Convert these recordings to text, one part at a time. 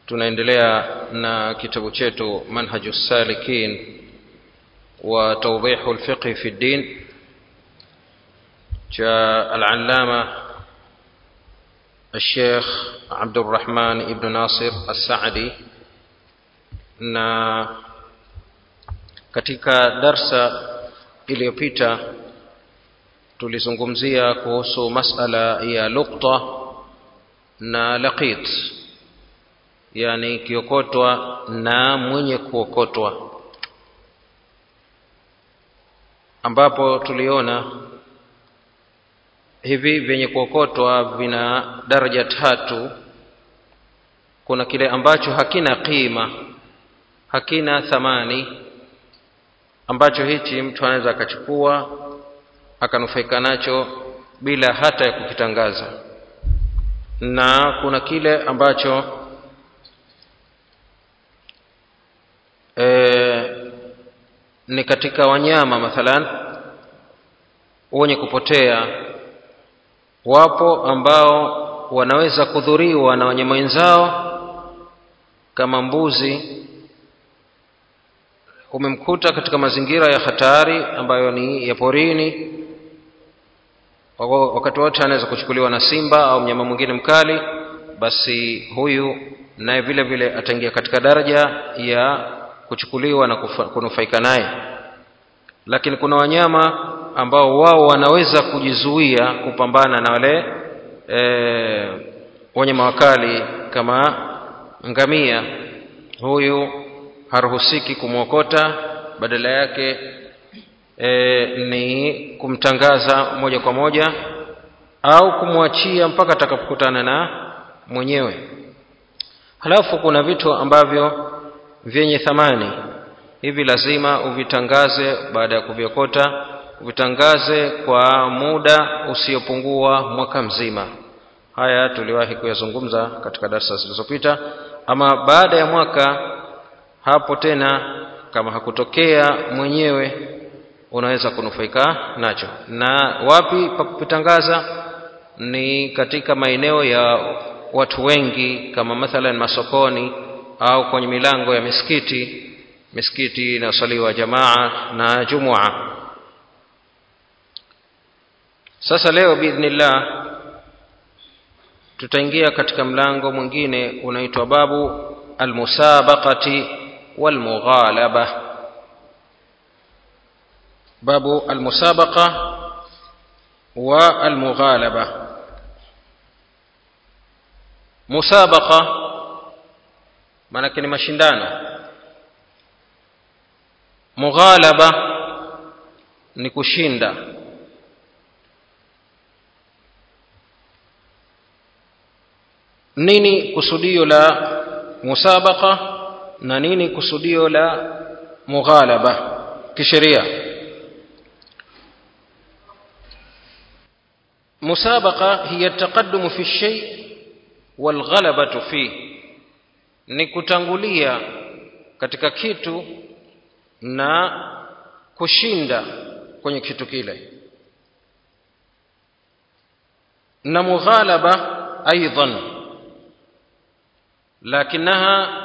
tunaendelea na kitabu chetu manhaju salikin wa tawdihu lfiqhi fi ddin cha alalama الشيخ عبد الرحمن ابن ناصر السعدي na katika darsa iliyopita tulizungumzia kuhusu masala ya lukta na laqit yani kiokotwa na mwenye kuokotwa ambapo tuliona hivi vyenye kuokotwa vina daraja tatu kuna kile ambacho hakina qima hakina thamani ambacho hichi mtu anaweza akachukua akanufaika nacho bila hata ya kukitangaza na kuna kile ambacho e, ni katika wanyama mathalan wenye kupotea wapo ambao wanaweza kudhuriwa na wanyama wenzao kama mbuzi umemkuta katika mazingira ya hatari ambayo ni ya porini wakati wote anaweza kuchukuliwa na simba au mnyama mwingine mkali basi huyu naye vile vile ataingia katika daraja ya kuchukuliwa na kunufaika naye lakini kuna wanyama ambao wao wanaweza kujizuia kupambana na wale e, wanyama wakali kama ngamia huyu haruhusiki kumwokota badala yake e, ni kumtangaza moja kwa moja au kumwachia mpaka atakapokutana na mwenyewe halafu kuna vitu ambavyo vyenye thamani hivi lazima uvitangaze baada ya kuviokota uvitangaze kwa muda usiopungua mwaka mzima haya tuliwahi kuyazungumza katika darsa zilizopita ama baada ya mwaka hapo tena kama hakutokea mwenyewe unaweza kunufaika nacho na wapi pa kupitangaza ni katika maeneo ya watu wengi kama mathalan masokoni au kwenye milango ya misikiti misikiti inayosaliwa jamaa na jumua sasa leo biidhnillah tutaingia katika mlango mwingine unaitwa babu almusabaqati walmughalaba babu almusabaqa wa almughalaba musabaqa maanake ni mashindano mughalaba ni kushinda nini kusudio la musabaqa na nini kusudio la mughalaba kisheria musabaqa hiya taqaddumu fi shay walghalabatu fi ni kutangulia katika kitu na kushinda kwenye kitu kile na mughalaba aidan لكنها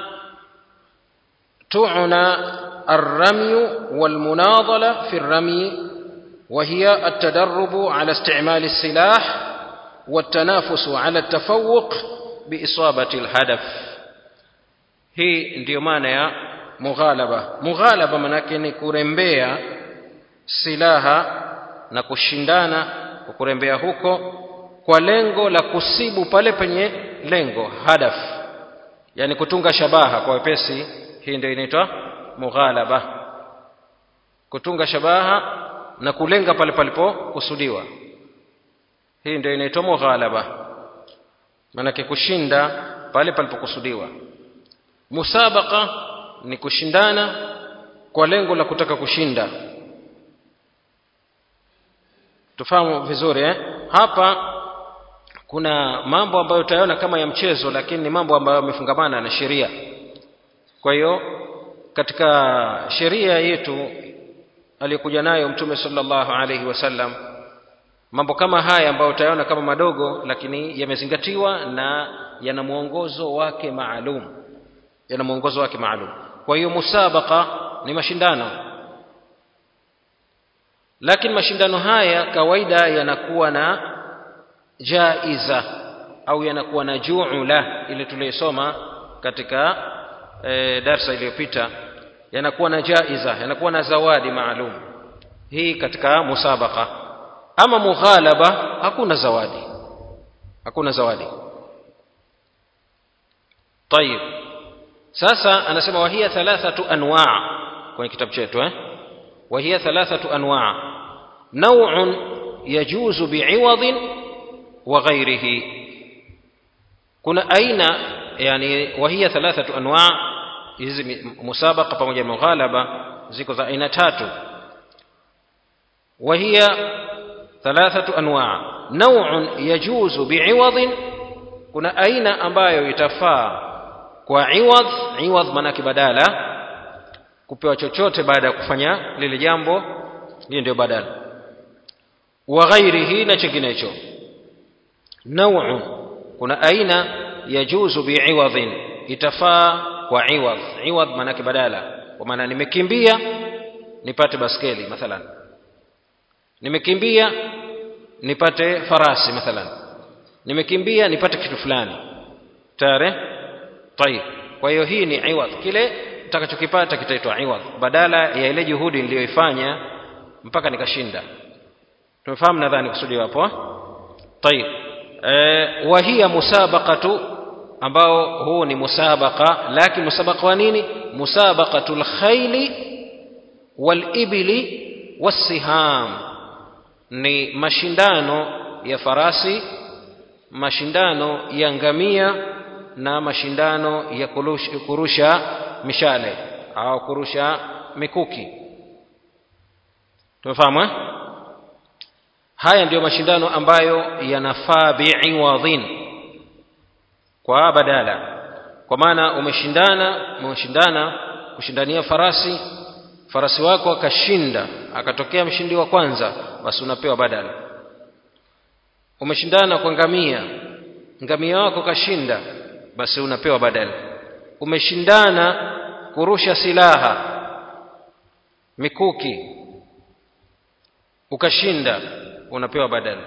تعنى الرمي والمناضله في الرمي وهي التدرب على استعمال السلاح والتنافس على التفوق باصابه الهدف hii ndiyo maana ya mughalaba mughalaba manake ni kurembea silaha na kushindana kwa kurembea huko kwa lengo la kusibu pale penye lengo hadaf yani kutunga shabaha kwa wepesi hii ndio inaitwa mughalaba kutunga shabaha na kulenga pale palipokusudiwa hii ndio inaitwa mughalaba maanake kushinda pale palipokusudiwa musabaqa ni kushindana kwa lengo la kutaka kushinda tufahamu vizuri eh? hapa kuna mambo ambayo utayaona kama ya mchezo lakini ni mambo ambayo yamefungamana na sheria kwa hiyo katika sheria yetu aliyokuja nayo mtume sallallahu alaihi wasallam mambo kama haya ambayo utayaona kama madogo lakini yamezingatiwa na yana mwongozo wake maalum yana mwongozo wake maalum kwa hiyo musabaqa ni mashindano lakini mashindano haya kawaida yanakuwa na jaiza au yanakuwa na juula ile tuliyosoma katika e, darsa iliyopita yanakuwa na jaiza yanakuwa na zawadi maalum hii katika musabaqa ama mughalaba hakuna zawadi hakuna zawadi طيب sasa anasema wahia thalathatu anwa kwenye kitabu chetu eh وهي ثلاثة أنواع نوع يجوز بعوض وغيره كنا أين يعني وهي ثلاثة أنواع hizi musabaqa pamoja na mughalaba ziko za aina tatu وهي ثلاثة أنواع نوع يجوز بعوض kuna aina ambayo itafaa kwa iwadh iwadh maanake badala kupewa chochote baada ya kufanya lile jambo hiyo ndio badala wa ghairihi na chinginecho nau'un kuna aina yajuzu bi'iwadhin itafaa kwa iwadh iwadh maanake badala kwa maana nimekimbia nipate baskeli mathalan nimekimbia nipate farasi mathalan nimekimbia nipate kitu fulani tare tayib kwa hiyo hii ni iwadh kile utakachokipata kitaitwa iwadh badala ya ile juhudi niliyoifanya mpaka nikashinda tumefahamu nadhani kusudi hapo tayib e, wa hiya musabaqatu ambao huu ni musabaqa lakini musabaqa wa nini musabaqatul khayli wal ibli wasiham ni mashindano ya farasi mashindano ya ngamia na mashindano ya kurusha mishale au kurusha mikuki tumefahamu eh? haya ndiyo mashindano ambayo yanafaa biiwadhin kwa badala kwa maana umeshindana umeshindana kushindania farasi farasi wako akashinda akatokea mshindi wa kwanza basi unapewa badala umeshindana kwa ngamia ngamia wako kashinda basi unapewa badala umeshindana kurusha silaha mikuki ukashinda unapewa badala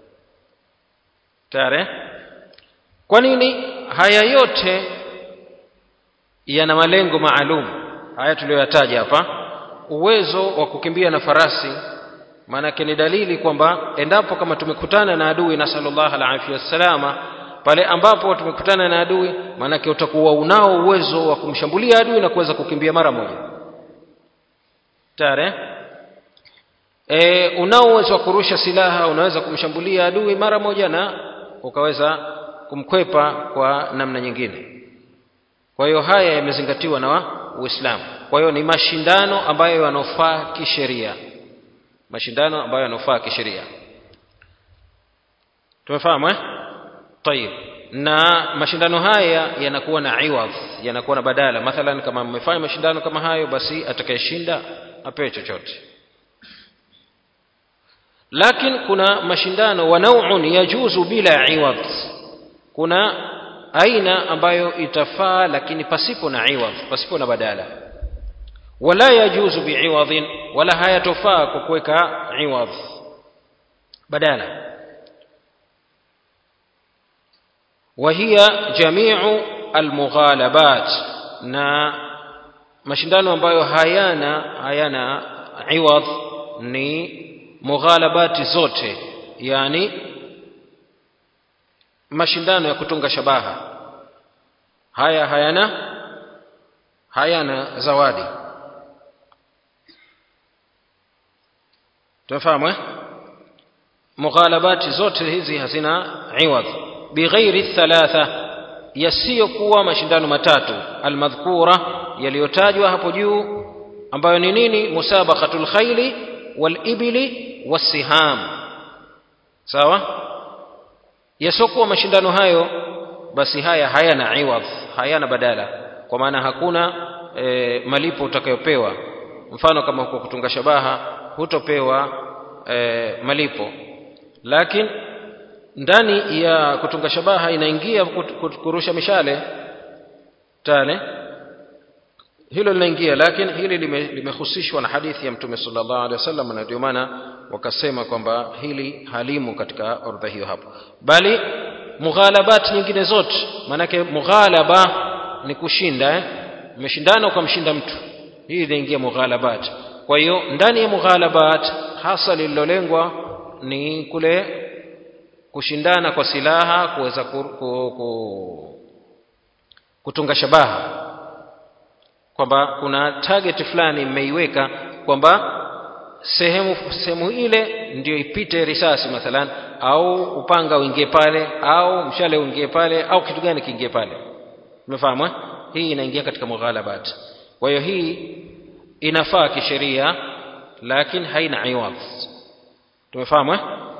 tare kwa nini haya yote yana malengo maalum haya tuliyoyataja hapa uwezo wa kukimbia na farasi maanake ni dalili kwamba endapo kama tumekutana na adui na sallallahu alaihi wasallama pale ambapo tumekutana na adui maanake utakuwa unao uwezo wa kumshambulia adui na kuweza kukimbia mara moja tare e, unao uwezo wa kurusha silaha unaweza kumshambulia adui mara moja na ukaweza kumkwepa kwa namna nyingine kwa hiyo haya yamezingatiwa na uislamu kwa hiyo ni mashindano ambayo yanofaa kisheria mashindano ambayo yanofaa kisheria tumefahamu eh tayib na mashindano haya yanakuwa na iwadh yanakuwa na badala mathalan kama mmefanya mashindano kama hayo basi atakayeshinda apewe chochote lakini kuna mashindano wa nau'un yajuzu bila iwadh kuna aina ambayo itafaa lakini pasipo na iwadh pasipo na badala wala yajuzu biiwadhin wala hayatofaa kwa kuweka iwadh badala وهي جميع المغالبات na mashindano ambayo hayana hayana iwadh ni mughalabati zote yani mashindano ya kutunga shabaha haya hayana hayana zawadi tumefahamu eh mughalabati zote hizi hazina iwadh bighairi thalatha yasiyokuwa mashindano matatu almadhkura yaliyotajwa hapo juu ambayo ni nini musabaqatul khayli wal ibli wasiham sawa yasiokuwa mashindano hayo basi haya hayana iwadh hayana badala kwa maana hakuna e, malipo utakayopewa mfano kama kwa kutunga shabaha hutopewa e, malipo lakini ndani ya kutunga shabaha inaingia kurusha mishale tale hilo linaingia lakini hili limehusishwa na hadithi ya mtume sallallahu alaihi wasallam na ndio maana wakasema kwamba hili halimu katika orodha hiyo hapo bali mughalabat nyingine zote maanake mughalaba ni kushinda eh? umeshindana ukamshinda mtu hii inaingia mughalabat kwa hiyo ndani ya mughalabat hasa lililolengwa ni kule kushindana kwa silaha kuweza ku, ku, ku, kutunga shabaha kwamba kuna target fulani mmeiweka kwamba sehemu sehemu ile ndio ipite risasi mathalan au upanga uingie pale au mshale uingie pale au kitu gani kiingie pale umefahamu eh? hii inaingia katika mughalabat kwa hiyo hii inafaa kisheria lakini haina iwadh tumefahamu eh?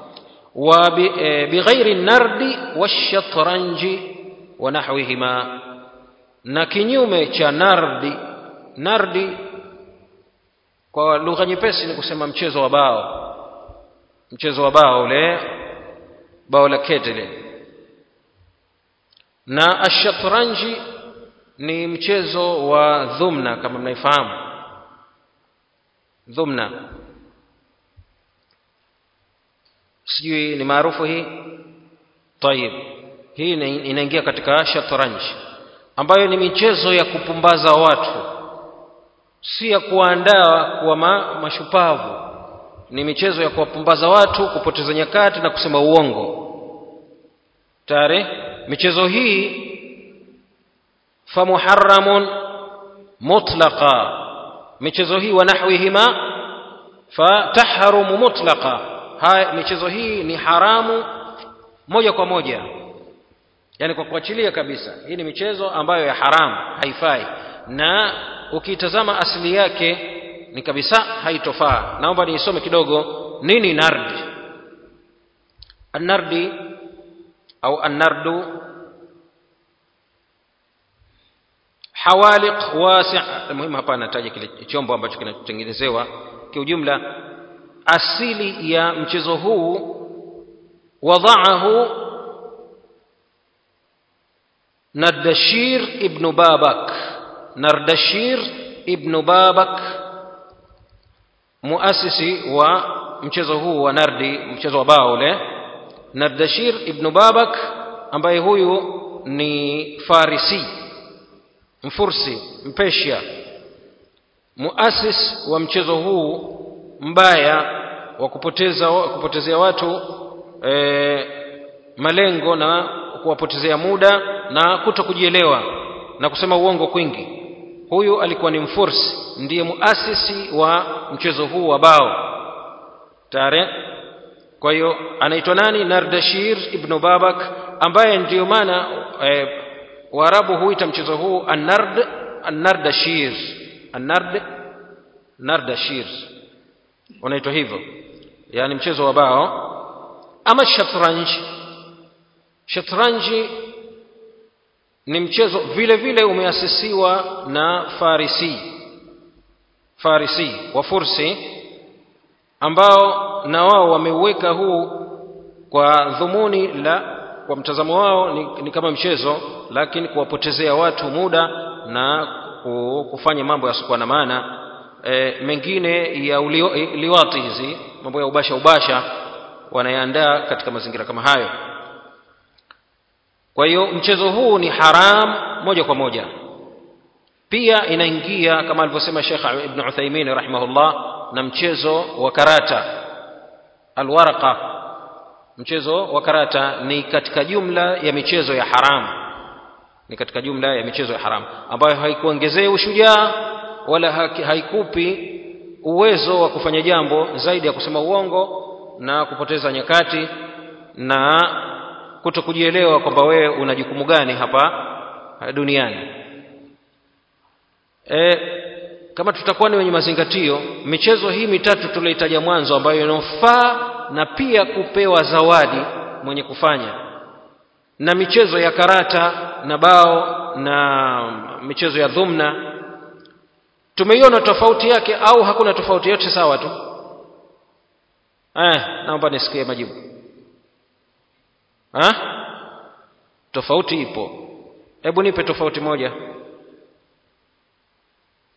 وبغير النرد والشطرنج ونحوهما na kinyume cha nardi nardi kwa lugha nyepesi ni kusema mchezo wa bao mchezo wa bao ule bao la ketele na ashatranji ni mchezo wa dhumna kama mnaifahamu dhumna sijui ni maarufu hii tayib hii inaingia katika shatranji ambayo ni michezo ya kupumbaza watu si ya kuandaa kuwa ma, mashupavu ni michezo ya kuwapumbaza watu kupoteza nyakati na kusema uongo tare michezo hii famuharamun mutlaqa michezo hii wa nahwihima fatahrumu mutlaqa haya michezo hii ni haramu moja kwa moja yani kwa kuachilia kabisa hii ni michezo ambayo ya haramu haifai na ukitazama asili yake ni kabisa haitofaa naomba niisome kidogo nini nardi annardi au annardu hawaliq wasi' muhimu hapa anataja kile chombo ambacho kinatengenezewa kiujumla asili ya mchezo huu wadaahu Nardashir ibn Babak Nardashir ibn Babak muasisi wa mchezo huu wa nardi mchezo wa bao ule Nardashir ibn Babak ambaye huyu ni Farisi mfursi mpeshia muasis wa mchezo huu mbaya wa kupoteza kupotezea watu e, malengo na kuwapotezea muda na kuto kujielewa na kusema uongo kwingi huyu alikuwa ni mfursi ndiye muasisi wa mchezo huu wa bao tare kwa hiyo anaitwa nani nardashir ibnu babak ambaye ndiyo maana e, waarabu huita mchezo huu annard annardashir annard nardashir unaitwa hivyo yani mchezo wa bao ama shatranji shatranji ni mchezo vile vile umeasisiwa na farisi farisi wa fursi ambao na wao wameuweka huu kwa dhumuni la kwa mtazamo wao ni, ni kama mchezo lakini kuwapotezea watu muda na kufanya mambo yasiokuwa na maana e, mengine ya liwati hizi mambo ya ubasha ubasha wanayaandaa katika mazingira kama hayo kwa hiyo mchezo huu ni haram moja kwa moja pia inaingia kama alivyosema Sheikh Ibn Uthaymeen rahimahullah na mchezo wa karata alwaraqa mchezo wa karata ni katika jumla ya michezo ya haramu ni katika jumla ya michezo ya haramu ambayo haikuongezei ushujaa wala haikupi uwezo wa kufanya jambo zaidi ya kusema uongo na kupoteza nyakati na kuto kujielewa kwamba wewe una jukumu gani hapa duniani e, kama tutakuwa ni wenye mazingatio michezo hii mitatu tulioitaja mwanzo ambayo inofaa na pia kupewa zawadi mwenye kufanya na michezo ya karata na bao na michezo ya dhumna tumeiona tofauti yake au hakuna tofauti yote sawa tu eh naomba nisikie majibu ha? tofauti ipo hebu nipe tofauti moja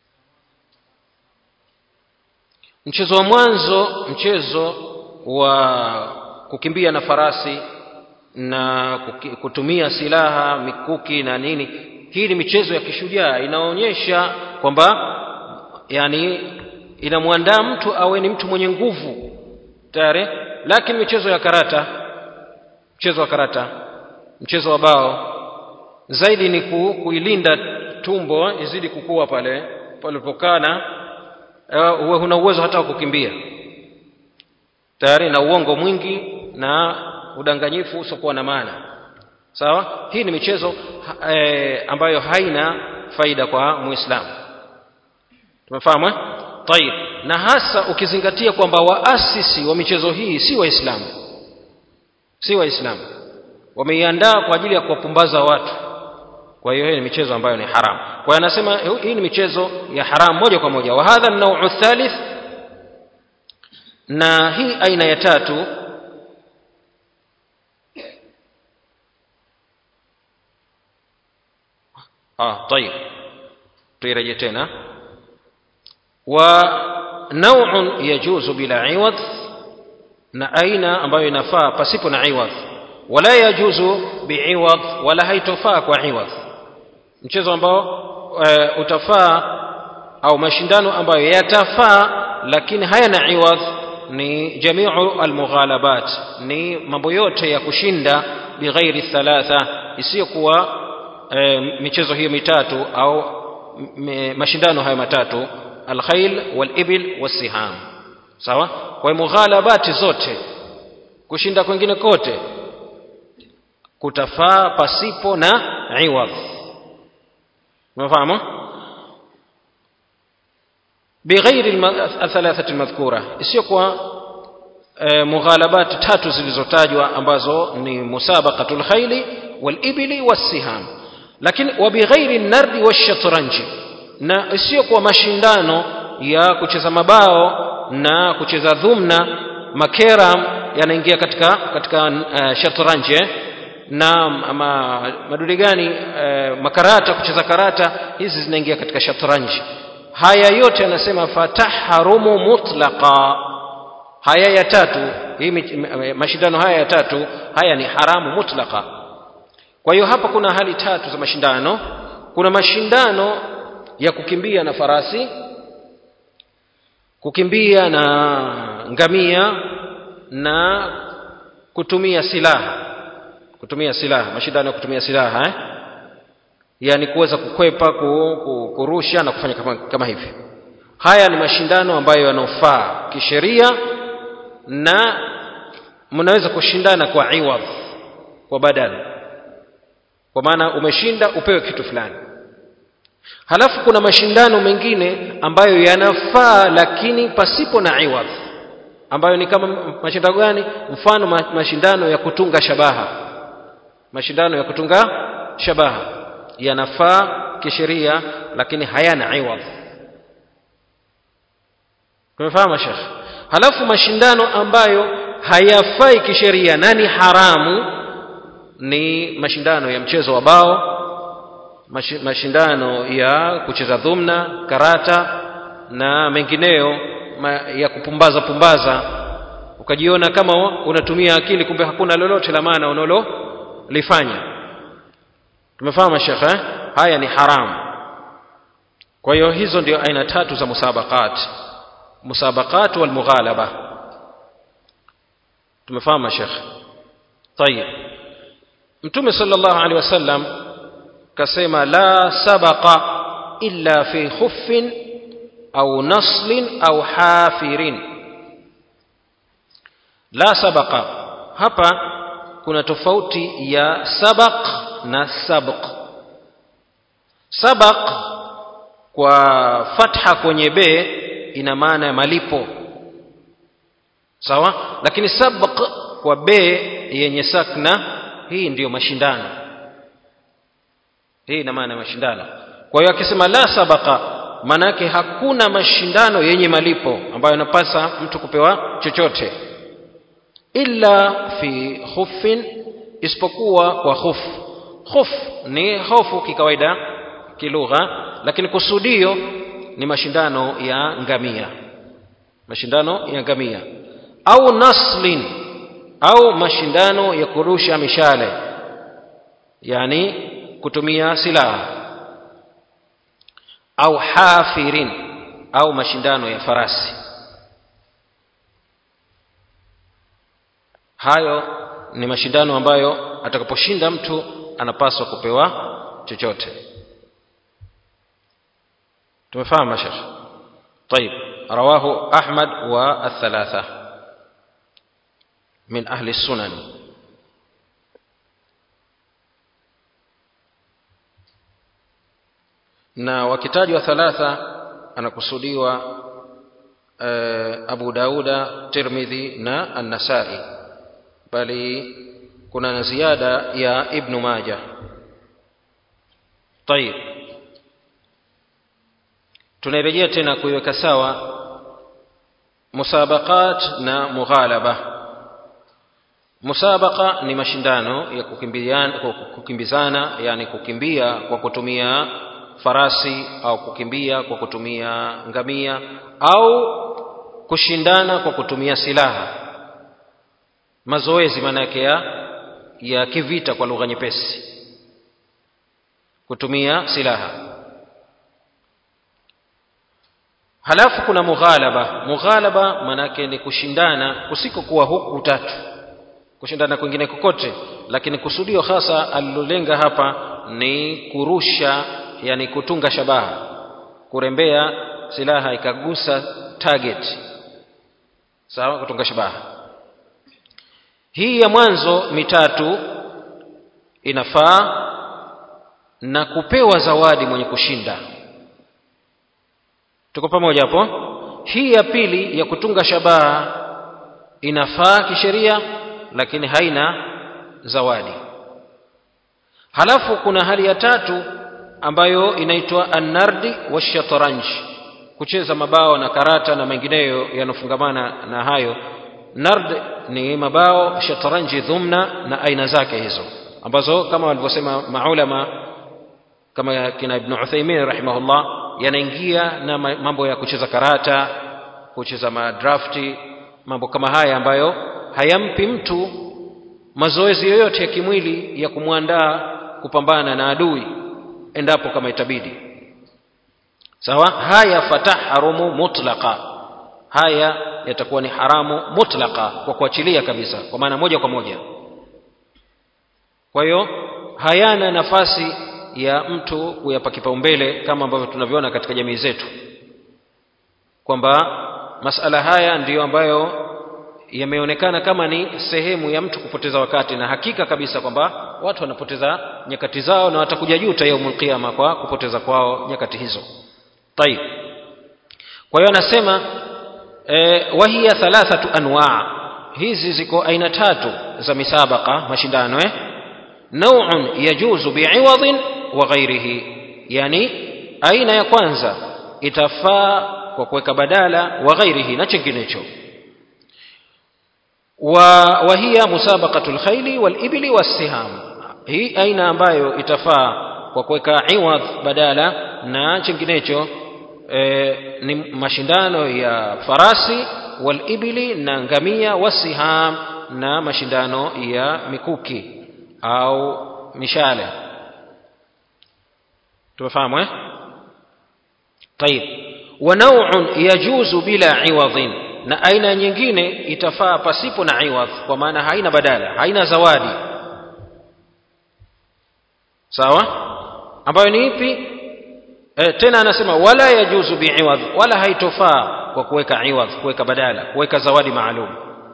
mchezo wa mwanzo mchezo wa kukimbia na farasi na kuki- kutumia silaha mikuki na nini hii ni michezo ya kishujaa inaonyesha kwamba yani inamwandaa mtu awe ni mtu mwenye nguvu tayari lakini michezo ya karata mchezo wa karata mchezo wa bao zaidi ni ku, kuilinda tumbo izidi kukua pale palipokana uh, uwe huna uwezo hata wa kukimbia tayari na uongo mwingi na udanganyifu usiokuwa na maana sawa hii ni michezo ha- eh, ambayo haina faida kwa muislamu tumefahamu eh? tayib na hasa ukizingatia kwamba waasisi wa michezo hii si waislamu si waislamu wameiandaa kwa ajili ya kuwapumbaza watu kwa hiyo hii ni michezo ambayo ni haramu kwa hiyo anasema hii ni michezo ya haramu moja kwa moja wa hadha an-naw'u thalith na hii aina ya tatu ah طيب tuireje tena wa naw'un yajuzu bila iwad na aina ambayo inafaa pasipo na iwad wala yajuzu biiwad wala haitofaa kwa iwad mchezo ambao e, utafaa au mashindano ambayo yatafaa lakini hayana iwad ni jamiu almughalabat ni mambo yote ya kushinda bighairi thalatha isiyokuwa e, michezo hiyo mitatu au m- mashindano hayo matatu alkhail walibil wassiham sawa kwa hiyo mughalabati zote kushinda kwengine kote kutafaa pasipo na iwadh umefahamu bighairi alma- athalathati almadhkura isiyokuwa e, mughalabat tatu zilizotajwa ambazo ni musabaqatul khayli walibili wassiham lakini wa bighairi nardi washatranji na isiyokuwa mashindano ya kucheza mabao na kucheza dhumna makeram yanaingia katika katika uh, shatranji eh? na ma, madude gani uh, makarata kucheza karata hizi zinaingia katika shatranji haya yote anasema fataharumu mutlaqa haya ya tatu hii mi- mashindano haya ya tatu haya ni haramu mutlaqa kwa hiyo hapa kuna hali tatu za mashindano kuna mashindano ya kukimbia na farasi kukimbia na ngamia na kutumia silaha kutumia silaha mashindano ya kutumia silaha eh? yani kuweza kukwepa ku, ku, kurusha na kufanya kama, kama hivi haya ni mashindano ambayo yanofaa kisheria na mnaweza kushindana kwa iwadh kwa badala kwa maana umeshinda upewe kitu fulani halafu kuna mashindano mengine ambayo yanafaa lakini pasipo na iwadh ambayo ni kama mashindano gani mfano ma- mashindano ya kutunga shabaha mashindano ya kutunga shabaha yanafaa kisheria lakini hayana iwadh tumefahamu shekh halafu mashindano ambayo hayafai kisheria na ni haramu ni mashindano ya mchezo wa bao mashi- mashindano ya kucheza dhumna karata na mengineyo ma, ya kupumbaza pumbaza ukajiona kama unatumia akili kumbe hakuna lolote la maana unalolifanya tumefahamu shekhe eh? haya ni haramu kwa hiyo hizo ndio aina tatu za musabaqat musabaqat wal mughalaba tumefahamu shekhe طيب mtume sallallahu alaihi wasallam kasema la sabaqa illa fi khuffin au naslin au hafirin la sabaqa hapa kuna tofauti ya sabaq na sabq sabaq kwa fatha kwenye be ina maana ya malipo sawa lakini sabq kwa be yenye sakna hii ndiyo mashindano hii ina maana ya mashindano kwa hiyo akisema la sabaqa maana yake hakuna mashindano yenye malipo ambayo yanapasa mtu kupewa chochote illa fi khuffin isipokuwa kwa khuf khuf ni hofu kikawaida kilugha lakini kusudio ni mashindano ya ngamia mashindano ya ngamia au naslin au mashindano ya kurusha mishale yani kutumia silaha au hafirin au mashindano ya farasi hayo ni mashindano ambayo atakaposhinda mtu anapaswa kupewa chochote tumefahamu mashekh طيب رواه أحمد والثلاثة من أهل السنن na wakitajwa thalatha anakusudiwa uh, Abu Dauda, Tirmidhi na An-Nasai, bali kuna na ziada ya Ibn Majah. Tayib, tunarejea tena kuiweka sawa musabaqat na mughalaba. Musabaqa ni mashindano ya kukimbizana, yani kukimbia kwa kutumia farasi au kukimbia kwa kutumia ngamia au kushindana kwa kutumia silaha mazoezi maana yake ya ya kivita kwa lugha nyepesi kutumia silaha halafu kuna mughalaba mughalaba maana yake ni kushindana kusikokuwa huku tatu kushindana kwingine kokote lakini kusudio hasa alilolenga hapa ni kurusha yani kutunga shabaha kurembea silaha ikagusa target sawa kutunga shabaha hii ya mwanzo mitatu inafaa na kupewa zawadi mwenye kushinda tuko pamoja hapo hii ya pili ya kutunga shabaha inafaa kisheria lakini haina zawadi halafu kuna hali ya tatu ambayo inaitwa annardi washatranj kucheza mabao na karata na mengineyo yanofungamana na hayo nard ni mabao shatranji dhumna na aina zake hizo ambazo kama walivyosema maulama kama kina ibn uthaymin rahimahullah yanaingia na mambo ya kucheza karata kucheza madrafti mambo kama haya ambayo hayampi mtu mazoezi yoyote ya kimwili ya kumwandaa kupambana na adui endapo kama itabidi sawa haya fatahrumu mutlaqa haya yatakuwa ni haramu mutlaqa kwa kuachilia kabisa kwa maana moja kwa moja kwa hiyo hayana nafasi ya mtu kuyapa kipaumbele kama ambavyo tunavyoona katika jamii zetu kwamba masala haya ndiyo ambayo yameonekana kama ni sehemu ya mtu kupoteza wakati na hakika kabisa kwamba watu wanapoteza nyakati zao na watakuja juta yaumul qiyama kwa kupoteza kwao nyakati hizo tayib kwa hiyo anasema e, wahiya thalathatu anwaa hizi ziko aina tatu za misabaqa mashindano eh nau'un yajuzu bi'iwadhin wa ghairihi yani aina ya kwanza itafaa kwa kuweka badala wa ghairihi na chinginecho وهي مسابقة الخيل والإبل والسهام hii aina ambayo itafaa kwa kuweka iwadh badala na chinginecho e, ni mashindano ya farasi walibili na ngamia wasiham na mashindano ya mikuki au mishale tumefahamu eh طيب ونوع يجوز بلا عوض na aina nyingine itafaa pasipo na iwadh kwa maana haina badala haina zawadi sawa ambayo ni ipi e, tena anasema wala yajuzu biiwadh wala haitofaa kwa kuweka iwadh kuweka badala kuweka zawadi maalum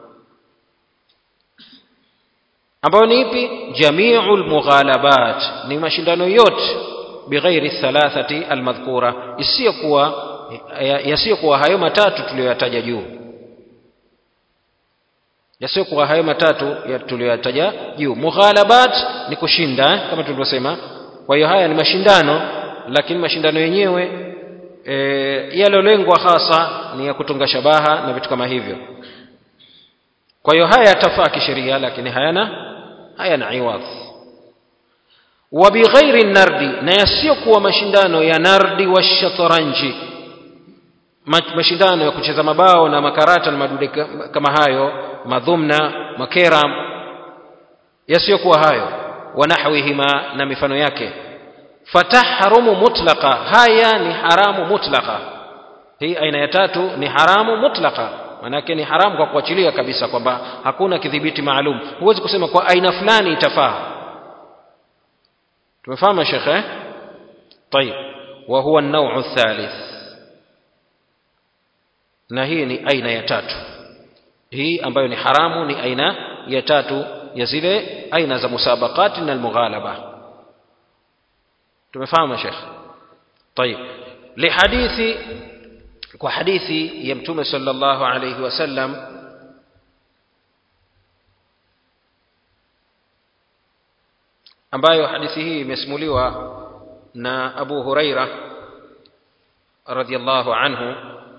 ambayo ni ipi jamiu lmughalabat ni mashindano yote bighairi thalathati almadhkura isiyokuwa yasiyokuwa hayo matatu tuliyoyataja juu yasiyokuwa hayo matatu tuliyoyataja juu mughalabat ni kushinda eh, kama tulivyosema kwa hiyo haya ni mashindano lakini mashindano yenyewe e, yalolengwa hasa ni ya kutunga shabaha na vitu kama hivyo kwa hiyo haya yatafaa kisheria lakini hayana hayana iwadh wa bighairi nardi na yasiyokuwa mashindano ya nardi wa shatranji mashindano ya kucheza mabao na makarata na madude kama hayo madhumna makeram yasiyokuwa hayo wanahwihima na mifano yake fatahrumu mutlaqa haya ni haramu mutlaqa hii aina ya tatu ni haramu mutlaqa manake ni haramu kwa kuachilia kabisa kwamba hakuna kidhibiti maalum huwezi kusema kwa aina fulani itafaa tumefahamu shekhe طيب وهو النوع الثالث na hii ni aina ya tatu hii ambayo ni haramu ni aina ya tatu ya zile aina za musabaqati na almughalaba tumefahamu shekh طيب لحديث kwa hadithi ya mtume sallallahu alayhi wasallam ambayo hadithi hii imesimuliwa na Abu Huraira radhiallahu anhu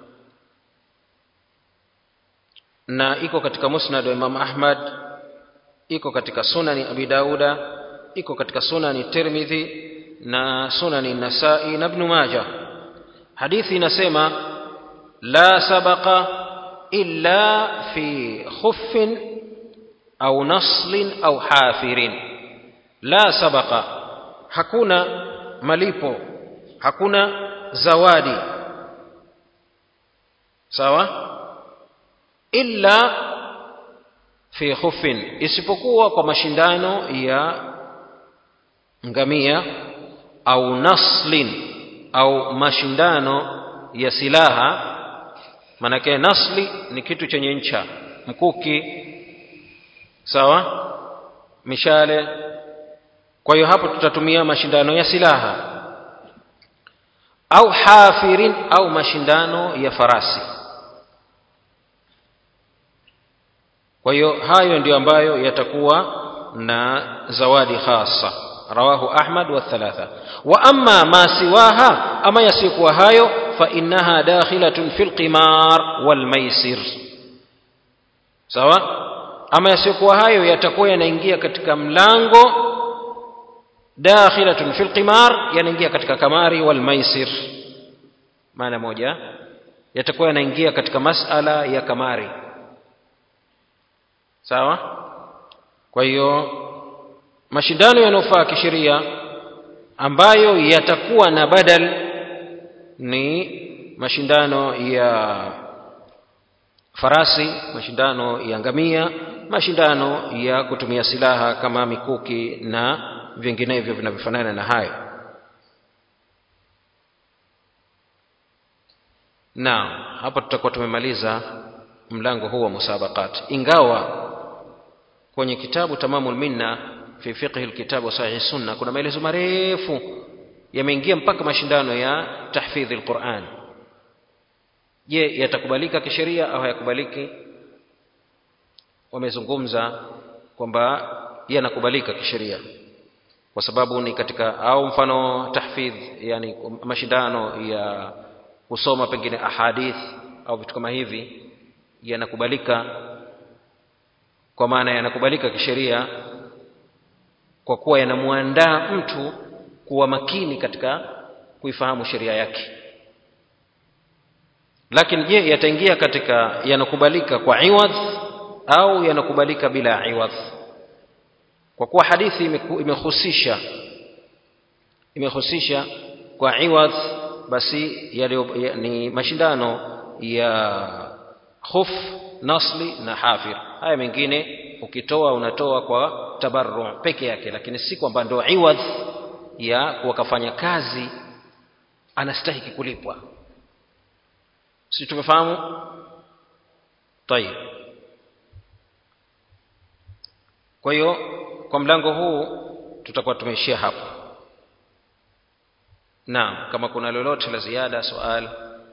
na iko katika musnad wa Imam Ahmad iko katika sunani Abi Dauda iko katika sunani Tirmidhi na sunani Nasai na Ibn Majah hadithi inasema la sabaqa illa fi khuffin au naslin au hafirin la sabaqa hakuna malipo hakuna zawadi sawa illa fi khufin isipokuwa kwa mashindano ya ngamia au naslin au mashindano ya silaha manake nasli ni kitu chenye ncha mkuki sawa mishale kwa hiyo hapo tutatumia mashindano ya silaha au hafirin au mashindano ya farasi kwa hiyo hayo ndio ambayo yatakuwa na zawadi khasa rawahu ahmad wa thalatha wa amma ma siwaha ama yasikuwa hayo fa innaha dakhilatun fil qimar wal maisir sawa ama yasikuwa hayo yatakuwa yanaingia katika mlango dakhilatun fil qimar yanaingia katika kamari wal maisir maana moja yatakuwa yanaingia katika masala ya kamari sawa kwa hiyo mashindano yanayofaa kisheria ambayo yatakuwa na badal ni mashindano ya farasi mashindano ya ngamia mashindano ya kutumia silaha kama mikuki na vinginevyo vinavyofanana na hayo na hapa tutakuwa tumemaliza mlango huu wa musabaqat ingawa kwenye kitabu tamamul minna fi fiqhi alkitab wa sahih sunna kuna maelezo marefu yameingia mpaka mashindano ya tahfidhi alquran je yatakubalika kisheria au hayakubaliki wamezungumza kwamba yanakubalika kisheria kwa sababu ni katika au mfano tahfidh yani mashindano ya kusoma pengine ahadith au vitu kama hivi yanakubalika kwa maana yanakubalika kisheria kwa kuwa yanamwandaa mtu kuwa makini katika kuifahamu sheria yake lakini je yataingia katika yanakubalika kwa iwadh au yanakubalika bila iwadh kwa kuwa hadithi imehusisha imehusisha kwa iwadh basi yalio, ya, ni mashindano ya khuf nasli na hafir haya mengine ukitoa unatoa kwa tabarru peke yake lakini si kwamba ndo iwadh ya wakafanya kazi anastahiki kulipwa si tumefahamu tayib kwa hiyo kwa mlango huu tutakuwa tumeishia hapo naam kama kuna lolote la ziada swali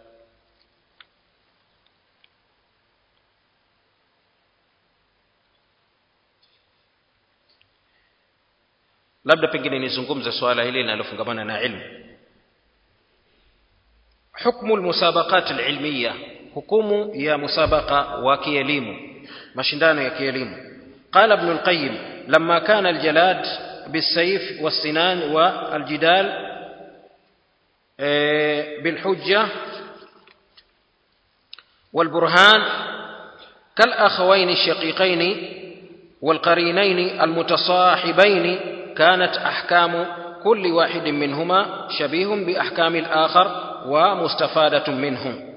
labda pengine nizungumze swala hili linalofungamana na ilmu hukmu almusabaqat alilmiya hukumu ya musabaqa wa kielimu mashindano ya kielimu قال ابن القيم لما كان الجلاد بالسيف والسنان والجدال بالحجة والبرهان كالأخوين الشقيقين والقرينين المتصاحبين كانت أحكام كل واحد منهما شبيه بأحكام الآخر ومستفادة منهم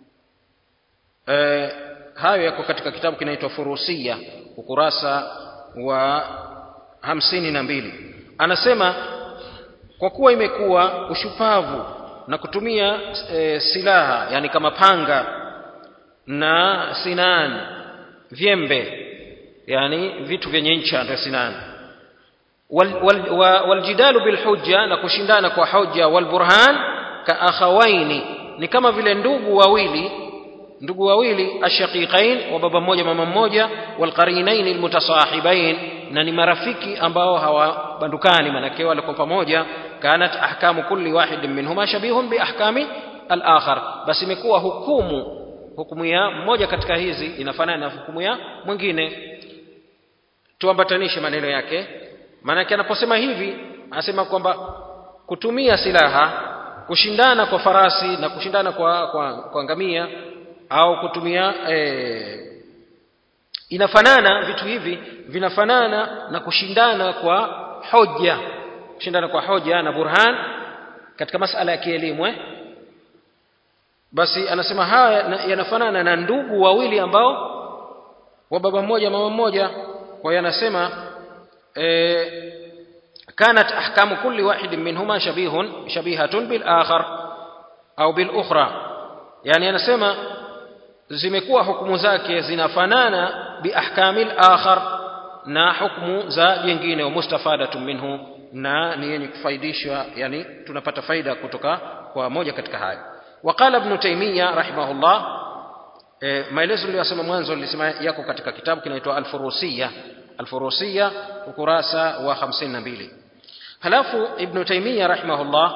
أه hayo yako katika kitabu kinaitwa furusia ukurasa wa hamsini na mbili anasema kwa kuwa imekuwa ushupavu na kutumia e, silaha yani kama panga na sinani vyembe yani vitu vyenye ncha ndio sinani والجدال wal, wal bilhujja na kushindana kwa hoja walburhan kaakhawaini ni kama vile ndugu wawili ndugu wawili ashaqiqain wa baba mmoja mama mmoja walqarinain almutasahibain na ni marafiki ambao hawabandukani manake walikuwa pamoja kanat ahkamu kulli wahid minhuma shabihun bi ahkami al-akhar basi imekuwa hukumu hukumu ya mmoja katika hizi inafanana na hukumu ya mwingine tuambatanishe maneno yake maanake anaposema hivi anasema kwamba kutumia silaha kushindana kwa farasi na kushindana kwa, kwa, kwa ngamia au kutumia e, inafanana vitu hivi vinafanana na kushindana kwa hoja kushindana kwa hoja na burhan katika masala ya kielimu eh? basi anasema haya yanafanana na ndugu wawili ambao wa baba mmoja mama mmoja kwa hiyo anasema e, كانت أحكام كل واحد منهما شبيه شبيهة بالآخر أو بالأخرى يعني أنا سمع zimekuwa hukumu zake zinafanana biahkami al-akhar na hukumu za jingine wa mustafadatu minhu na ni yenye kufaidishwa yani tunapata faida kutoka kwa moja katika haya waqala ibn taymiya rahimahullah e, maelezo niliyosema mwanzo nilisema yako katika kitabu kinaitwa al-furusiyya al-furusiyya ukurasa wa 52 halafu ibn taymiya rahimahullah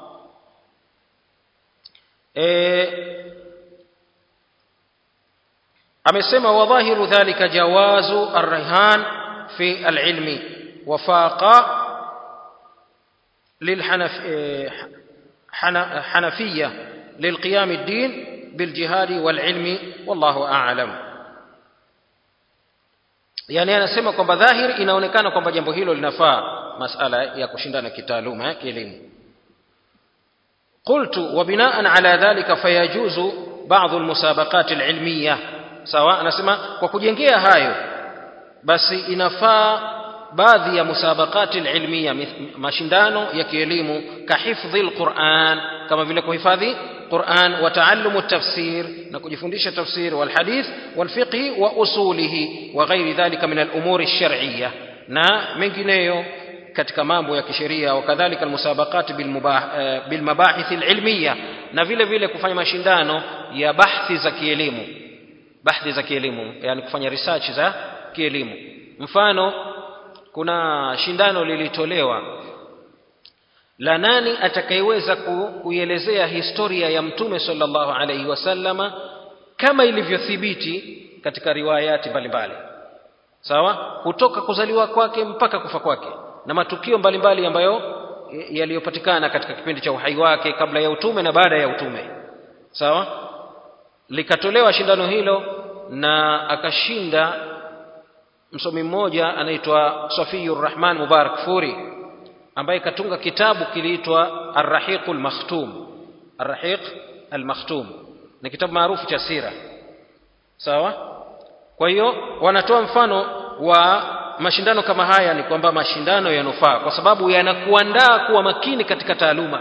e, amesema wadhahiru dhalika jawazu arrihan fi alilmi wafaqa للحنفية للقيام الدين بالجهاد والعلم والله أعلم yani anasema kwamba dhahiri inaonekana kwamba jambo hilo linafaa masala ya kushindana kitaaluma ya kielimu qultu wa binaan ala dhalika fayajuzu ba'dhu almusabaqat alilmiyah sawa anasema kwa kujengea hayo basi inafaa baadhi ya musabaqati alilmiya mashindano ya kielimu kahifdhi alquran kama vile kuhifadhi Qur'an wa taallumu tafsir na kujifundisha tafsir wal hadith wal fiqh wa usulihi wa ghairi dhalika min al umuri ash-shar'iyyah na mengineyo katika mambo ya kisheria wakadhalika almusabaqat bil mabahith alilmiya na vile vile kufanya mashindano ya bahthi za kielimu bahthi za kielimu yani kufanya research za kielimu mfano kuna shindano lilitolewa la nani atakayeweza kuielezea historia ya mtume sallallahu alaihi wasallama kama ilivyothibiti katika riwayati mbalimbali sawa kutoka kuzaliwa kwake mpaka kufa kwake na matukio mbalimbali ambayo yaliyopatikana katika kipindi cha uhai wake kabla ya utume na baada ya utume sawa likatolewa shindano hilo na akashinda msomi mmoja anaitwa Safiyur Rahman Mubarak Furi ambaye katunga kitabu kiliitwa Ar-Rahiq al-Makhtum Ar-Rahiq al-Makhtum ni kitabu maarufu cha sira sawa kwa hiyo wanatoa mfano wa mashindano kama haya ni kwamba mashindano yanufaa kwa sababu yanakuandaa kuwa makini katika taaluma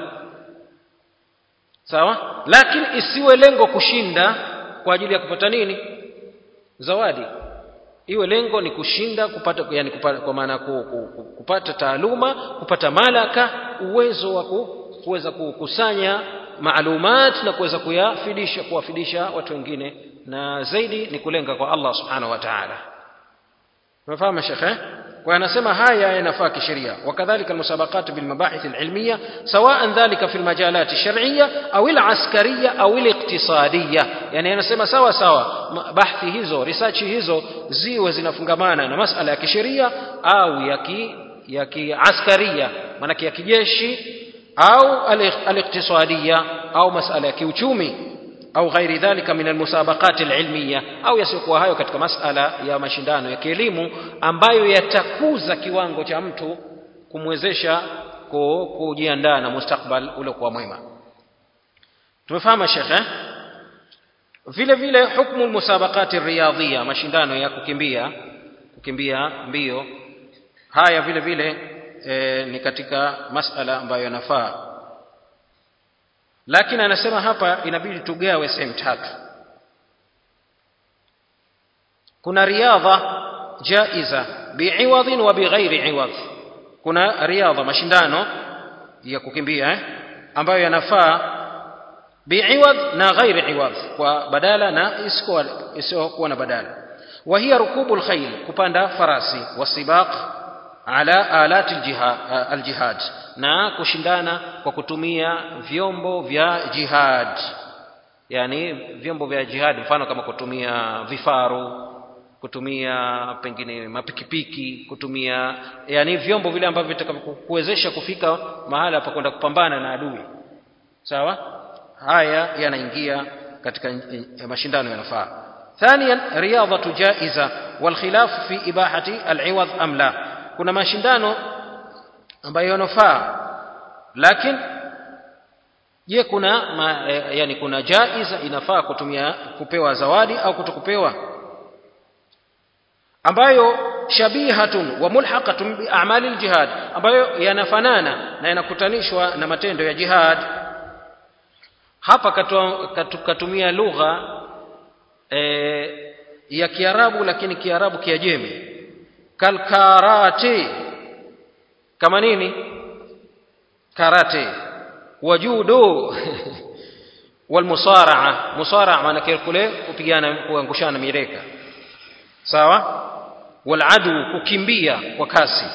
sawa lakini isiwe lengo kushinda kwa ajili ya kupata nini zawadi iwe lengo ni kushinda kupata yani kupata, kwa maana kupata taaluma kupata malaka uwezo wa kuweza kukusanya maalumat na kuweza kuyafidisha kuwafidisha watu wengine na zaidi ni kulenga kwa Allah subhanahu wa ta'ala unafahamu shekhe kwa anasema haya yanafaa kisheria wakadhalika almusabaqat bilmabahith alilmiya sawaan dhalika fi almajalat alshar'iyya au alaskariya au aliqtisadiyya yani anasema sawa sawa bahthi hizo research hizo ziwe zinafungamana na masala ya kisheria au ya ki ya kiaskaria maana ya kijeshi au aliqtisadiyya au masala ya kiuchumi au ghairi dhalika min almusabaqat alilmiya au yasiyokuwa hayo katika masala ya mashindano ya kielimu ambayo yatakuza kiwango cha mtu kumwezesha kujiandaa na mustakbal uliokuwa mwema tumefahamu shekhe vile vile hukmu almusabaqat riyadhiya mashindano ya kukimbia kukimbia mbio haya vile vile e, ni katika masala ambayo yanafaa lakini anasema hapa inabidi tugawe sehemu tatu kuna riadha jaiza biiwadhin wa bighairi iwadh kuna riadha mashindano ya kukimbia eh, ambayo yanafaa biiwadh na ghairi iwadh kwa badala na isiyokuwa na badala wa hiya rukubu lkhail kupanda farasi wasibaq ala alati aljihad na kushindana kwa kutumia vyombo vya jihad yani vyombo vya jihad mfano kama kutumia vifaru kutumia pengine mapikipiki kutumia yani vyombo vile ambavyo vitakavyokuwezesha kufika mahala pa kwenda kupambana na adui sawa haya yanaingia katika mashindano yanafaa ثانيا رياضة جائزة والخلاف في إباحة العوض أم لا kuna mashindano ambayo yanafaa lakini je kuna ma, e, yani kuna jaiza inafaa kutumia kupewa zawadi au kutokupewa ambayo shabihatun wa mulhaqatun bi a'mali aljihad ambayo yanafanana na yanakutanishwa na matendo ya jihad hapa katua, katu, katumia lugha e, ya Kiarabu lakini Kiarabu kiajemi kalkarate kama nini karate wajudo walmusaraa musaraa maana kule kupigana kuangushana mireka sawa waladu kukimbia kwa kasi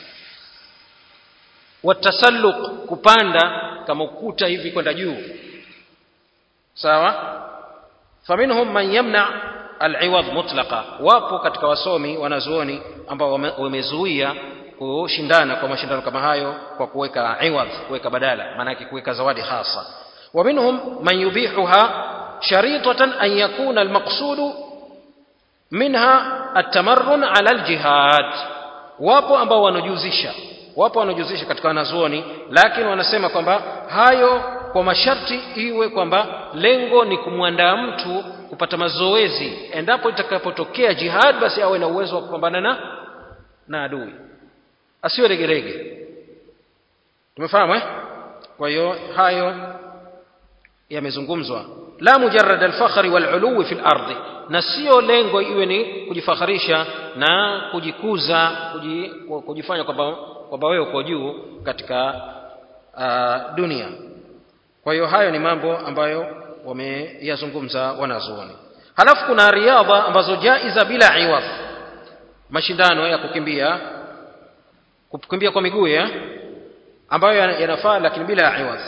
watasalluq kupanda kama ukuta hivi kwenda juu sawa faminhum man yamna aliwadh mutlaqa wapo katika wasomi wanazuoni ambao wamezuia kushindana kwa mashindano kama hayo kwa kuweka iwadh kuweka badala maana yake kuweka zawadi hasa wa minhum man yubihuha sharitatan an yakuna almaqsudu minha atamarrun ala aljihad wapo ambao wanajuzisha wapo wanajuzisha katika wanazuoni lakini wanasema kwamba hayo kwa masharti iwe kwamba lengo ni kumwandaa mtu kupata mazoezi endapo itakapotokea jihad basi awe na uwezo wa kupambana na na adui asiwe regerege tumefahamu eh kwa hiyo hayo yamezungumzwa la mujarrad alfakhri waluluwi fi lardhi na sio lengo iwe ni kujifakharisha na kujikuza kuji, kujifanya kwamba kwamba wewe uko juu katika uh, dunia kwa hiyo hayo ni mambo ambayo wameyazungumza wanazuoni halafu kuna riadha ambazo jaiza bila iwadh mashindano ya kukimbia kukimbia kwa miguu ya ambayo yanafaa lakini bila iwadh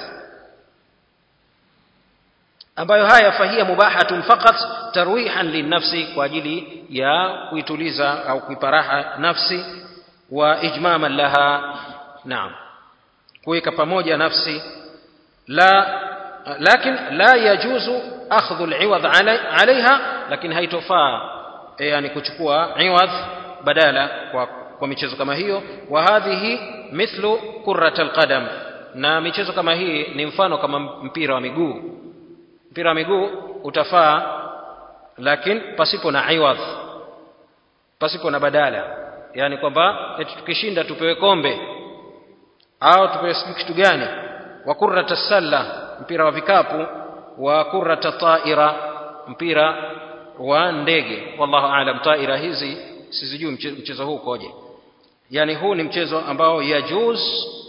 ambayo haya fahia mubahatun faqat tarwihan linnafsi kwa ajili ya kuituliza au kuiparaha nafsi wa ijmaman laha naam kuweka pamoja nafsi la lakin la yajuzu akhdhu al-iwadh alaiha lakini haitofaa yani kuchukua iwadh badala kwa, kwa michezo kama hiyo wa hadhihi mithlu kurrat alqadam na michezo kama hii ni mfano kama mpira wa miguu mpira wa miguu utafaa lakini pasipo na iwadh pasipo na badala yani kwamba eti tukishinda tupewe kombe au tupewe kitu gani wa kurrat salla mpira wa vikapu wa kurrat taira mpira wa ndege wallahu aalam taira hizi sizijui mchezo huu ukoje yani huu ni mchezo ambao yajuz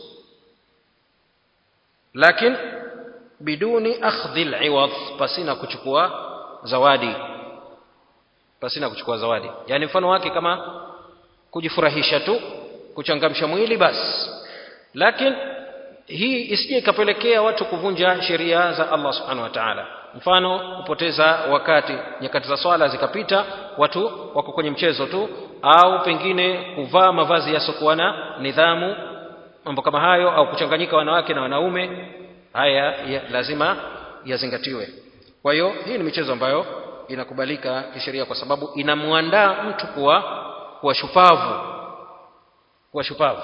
lakini biduni akhdhi aliwadh pasina kuchukua zawadi pasina kuchukua zawadi yani mfano wake kama kujifurahisha tu kuchangamsha mwili basi lakini hii isije ikapelekea watu kuvunja sheria za Allah subhanahu wa ta'ala mfano kupoteza wakati nyakati za swala zikapita watu wako kwenye mchezo tu au pengine kuvaa mavazi yasiokuwa na nidhamu mambo kama hayo au kuchanganyika wanawake na wanaume haya ya, lazima yazingatiwe kwa hiyo hii ni michezo ambayo inakubalika kisheria kwa sababu inamwandaa mtu kuwa kuwa shupavu kuwa shupavu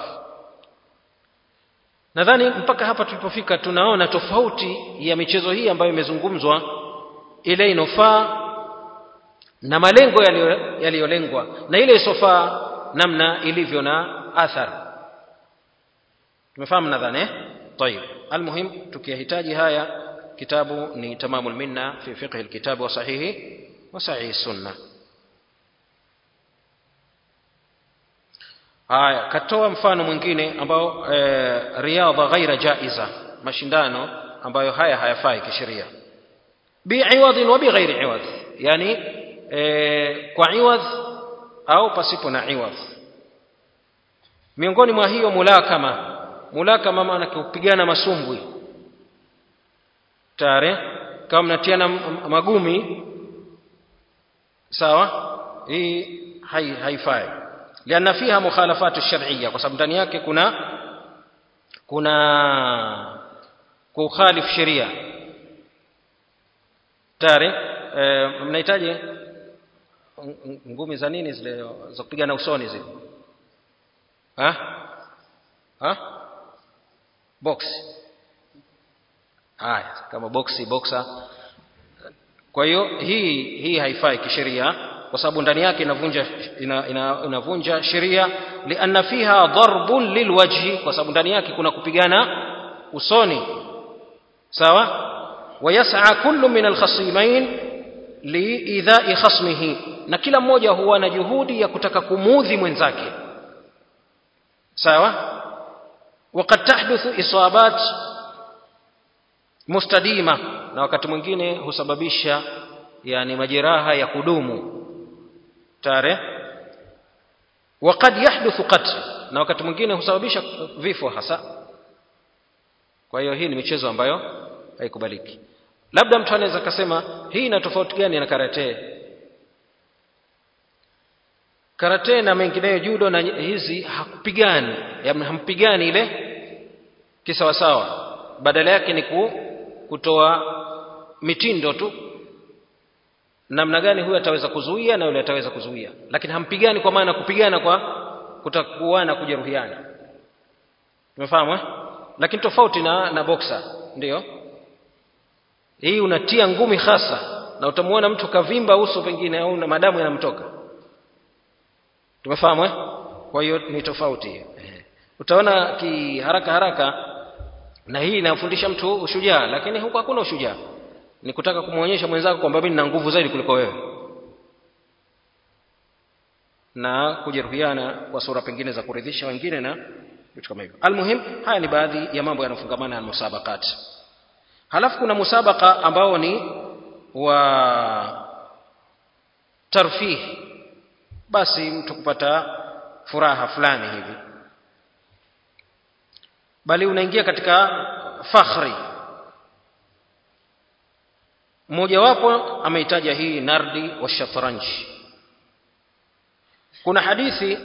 nadhani mpaka hapa tulipofika tunaona tofauti ya michezo hii ambayo imezungumzwa ile inofaa na malengo yaliyolengwa na ile isofaa namna ilivyo na athari tumefahamu nadhani eh طيب المهم tukiyahitaji haya kitabu ni tamamul minna fi fiqh alkitab wa sahihi wa sahih sunna haya katoa mfano mwingine ambao e, riadha ghaira jaiza mashindano ambayo haya hayafai kisheria bi'iwadhin wa bighairi iwadh yani e, kwa iwadh au pasipo na iwadh miongoni mwa hiyo mulakama mulakama maana kupigana masumbwi tare kama mnatiana magumi sawa hii hai, haifai lianna fiha mukhalafatu shar'iyya kwa sababu ndani yake kuna kuna kukhalifu sheria tare e, mnahitaji ngumi za nini zile za kupigana usoni zile ha ha box haya kama boxi boxer kwa hiyo hii hii haifai kisheria kwa sababu ndani yake inavunja ina, ina, inavunja sheria lianna fiha darbun lilwajhi kwa sababu ndani yake kuna kupigana usoni sawa wayas'a kullu min alkhasimain liidha'i khasmihi na kila mmoja huwa na juhudi ya kutaka kumudhi mwenzake sawa وقد تحدث إصابات mustadima na wakati mwingine husababisha yani majeraha ya kudumu tare وقد يحدث قتل na wakati mwingine husababisha vifo hasa kwa hiyo hii ni michezo ambayo haikubaliki labda mtu anaweza akasema hii ina tofauti gani na karate karate na mengineyo judo na hizi hakupigani hampigani ile kisawasawa badala yake ni ku, kutoa mitindo tu namna gani huyu ataweza kuzuia na yule ataweza kuzuia lakini hampigani kwa maana kupigana kwa kutakuana kujeruhiana umefahamu eh? lakini tofauti na na boxer ndio hii unatia ngumi hasa na utamwona mtu kavimba uso pengine au na madamu yanamtoka tumefahamu eh? kwa hiyo ni tofauti hiyo utaona ki haraka haraka na hii inamfundisha mtu ushujaa lakini huko hakuna ushujaa ni kutaka kumwonyesha mwenzako kwamba mimi nina nguvu zaidi kuliko wewe na kujeruhiana kwa sura pengine za kuridhisha wengine na vitu kama hivyo almuhim haya ni baadhi ya mambo yanayofungamana na musabakat halafu kuna musabaka ambao ni wa tarfih basi mtu kupata furaha fulani hivi bali unaingia katika fakhri mmojawapo ameitaja hii nardi wa shatranji kuna hadithi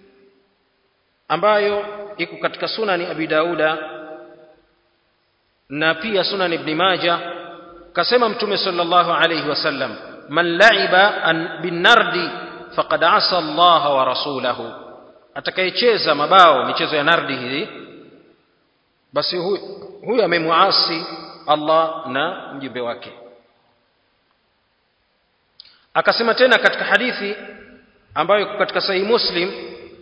ambayo iko katika sunani abi dauda na pia sunan ibn maja kasema mtume sallallahu alayhi wasallam man laiba binardi faqad asa Allah wa rasulahu atakayecheza mabao michezo ya nardi hii basi huyu huyu amemuasi Allah na mjumbe wake akasema tena katika hadithi ambayo katika sahihi muslim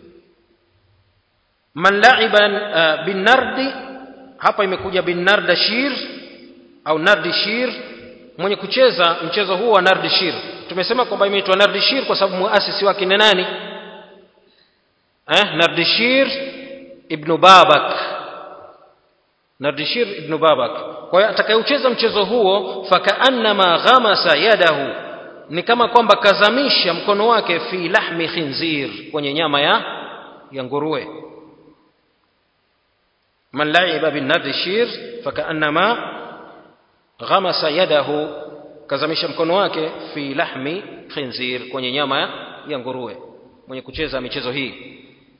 man la'iba uh, bin nardi hapa imekuja bin nardashir au nardishir mwenye kucheza mchezo huo wa nardishir tumesema kwamba imeitwa nardishir kwa sababu muasisi wake ni nani eh nardishir ibn babak nardishir ibn babak kwa hiyo atakayeucheza mchezo huo fakaannama ghamasa yadahu ni kama kwamba kazamisha mkono wake fi lahmi khinzir kwenye nyama ya ya nguruwe man laiba bin nardishir fakaannama ghamasa yadahu kazamisha mkono wake fi lahmi khinzir kwenye nyama ya nguruwe mwenye kucheza michezo hii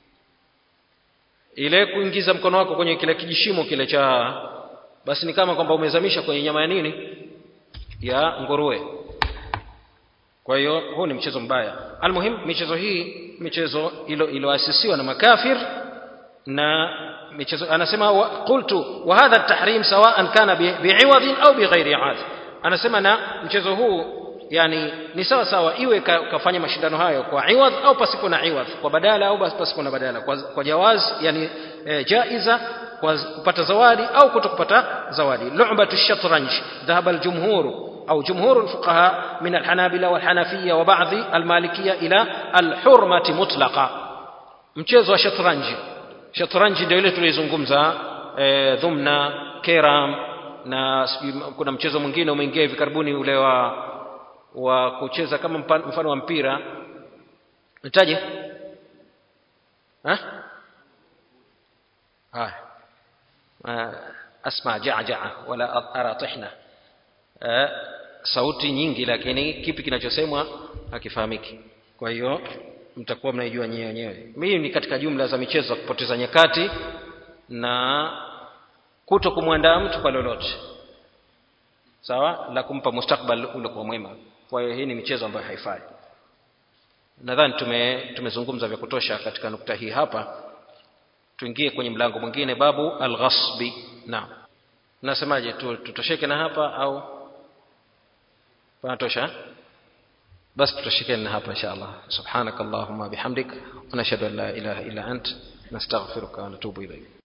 ile kuingiza mkono wako kwenye kile kijishimo kile cha basi ni kama kwamba umezamisha kwenye nyama ya nini ya nguruwe kwa hiyo huu ni mchezo mbaya almuhim michezo hii michezo iliyoasisiwa na makafir na michezo anasema wa, qultu wa hadha at-tahrim sawa'an kana bi'iwadhin au bighairi 'ad anasema na mchezo huu yani ni sawa sawa iwe ka, kafanya mashindano hayo kwa iwadh au pasipo na iwadh kwa badala au pasipo na badala kwa, kwa jawaz yani e, jaiza kwa kupata zawadi au kutokupata zawadi lu'batu shatranj dhahaba al-jumhur أو جمهور الفقهاء من الحنابلة والحنفية وبعض المالكية إلى الحرمة مطلقة mchezo wa shatranji shatranji ndio ile tulizungumza e, dhumna keram na kuna mchezo mwingine umeingia hivi karibuni ule wa wa kucheza kama mfano wa mpira nitaje haya asma jaa wala ara tihna sauti nyingi lakini kipi kinachosemwa hakifahamiki kwa hiyo mtakuwa mnaijua nyewe wenyewe mimi ni katika jumla za michezo za kupoteza nyakati na kuto kumwandaa mtu kwa lolote sawa la kumpa mustakbal uliokuwa mwema kwa hiyo hii ni michezo ambayo haifai nadhani tume tumezungumza vya kutosha katika nukta hii hapa tuingie kwenye mlango mwingine babu alghasbi naam nasemaje tutosheke na hapa au panatosha basi tutashikeni na hapa insha allah subhanak allahumma bihamdik wa nashhadu an la ilaha illa ant nastaghfiruka wa natubu ilayk